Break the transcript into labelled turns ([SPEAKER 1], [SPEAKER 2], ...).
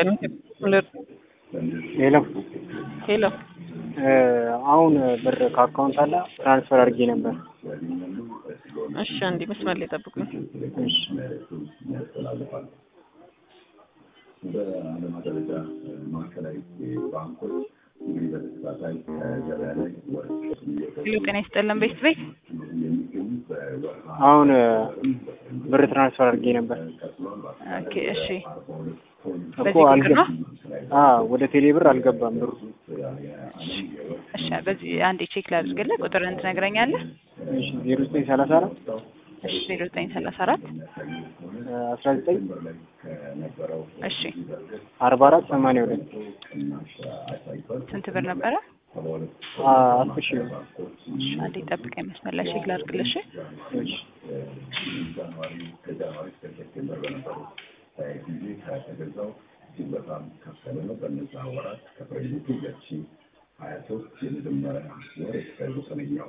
[SPEAKER 1] ሄሎ
[SPEAKER 2] ሄሎ
[SPEAKER 1] አሁን ብር ከአካውንት አለ ትራንስፈር አድርጌ ነበር።
[SPEAKER 2] እሺ፣ አንዴ መስመር ላይ ጠብቁኝ።
[SPEAKER 1] እሺ
[SPEAKER 3] በዓለም ደረጃ ማዕከላዊ ባንኮች እንግዲህ በተከታታይ ገበያ ላይ ወርቅ
[SPEAKER 2] ሄሎ፣ ጤና ይስጥልን ቤት ቤት
[SPEAKER 3] የሚገኙት በወርሃ
[SPEAKER 1] አሁን ብር ትራንስፈር አድርጌ ነበር
[SPEAKER 2] ኦኬ፣ እሺ።
[SPEAKER 1] እኮ
[SPEAKER 2] በዚህ ቁጥር
[SPEAKER 1] አልገ
[SPEAKER 2] ነው?
[SPEAKER 1] አ ወደ ቴሌ ብር አልገባም ብሩ።
[SPEAKER 2] እሺ፣ በዚህ አንዴ ቼክ ላድርግልህ። ቁጥርን ትነግረኛለህ?
[SPEAKER 1] እሺ ዜሮ ዘጠኝ ሰላሳ አራት
[SPEAKER 2] እሺ፣ ዜሮ ዘጠኝ ሰላሳ አራት
[SPEAKER 1] አስራ ዘጠኝ
[SPEAKER 2] እሺ፣
[SPEAKER 1] አርባ አራት ሰማንያ ሁለት
[SPEAKER 2] ስንት ብር ነበረ?
[SPEAKER 1] አስር ሺህ ብር።
[SPEAKER 2] እሺ፣ አንዴ ጠብቀኝ መስመር ላይ ቼክ ላድርግልህ። እሺ
[SPEAKER 1] እሺ
[SPEAKER 3] ጃንዋሪ ከጃንዋሪ እስከ ሴፕቴምበር በነበሩት ጊዜ ከተገዛው እጅግ በጣም ከፍ ያለ ነው። በእነዛ ወራት ከፈረንጆቹ ሁለት ሺ ሀያ ሶስት የመጀመሪያ ወር እስከ ዘጠነኛው